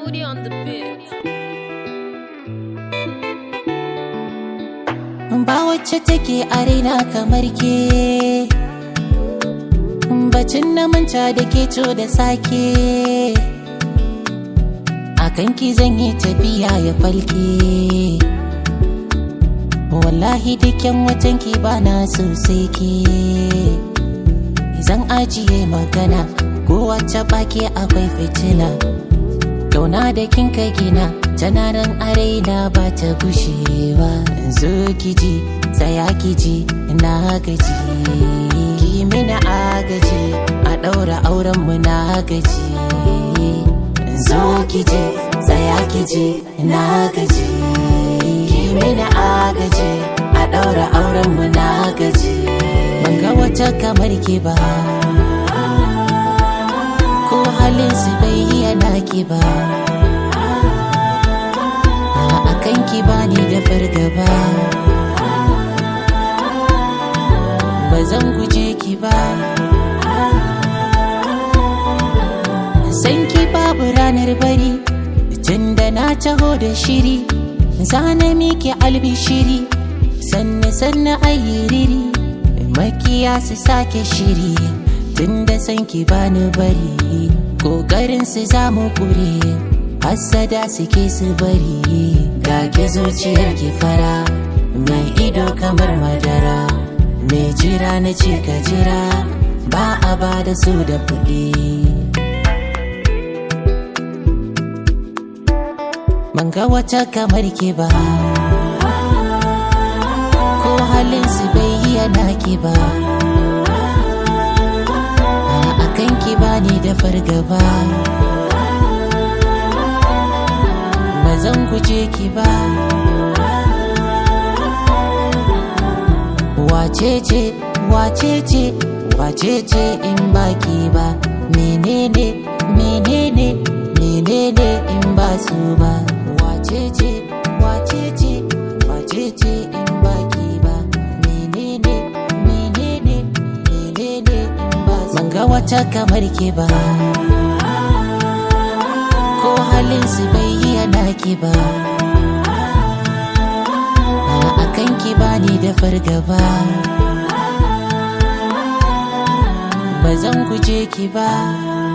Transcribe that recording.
Woody on the beat. ba wacce take a raina kamar ke bacin na manta da ke co da sake a kanki zan yi tafiya ya falke wallahi dukkan watanki ba na sosai ke zan ajiye magana ko wacce baki akwai fitina Kauna da kin kai gina tana nan a raina ba ta gushewa zo kiji tsaya kiji na gaji ki mina agaji a ɗaura auren mu na gaji zo kiji tsaya kiji na gaji ki mina agaji a ɗaura auren mu na gaji ban ga wata kamar ki ba ko halin su bai yana ki ba a kan ki ba ni da fargaba ba zan guje ki ba san ki babu ranar bari tun da na taho da shiri zana miki albishiri sanne sanne ayyiriri makiya su sake shiri tunda san ki bani bari kokarin su zamu kure hassada suke su bari ga ke zuciyar ki fara mai ido kamar madara mai jira na ce ka jira ba a ba da su da kuɗi ban ga wata kamar ki ba ko halin su bai yana ki ba kanki bani da fargaba ba zan guje ki ba wacece wacece wacece in baki ba menene menene menene in ba su ba wacece wacece wacece in baki ba menene menene menene in ba su ban ga wata kamar ke ba ko halin su bai yana ki ba a kan ki bani da fargaba ba zan guje ki ba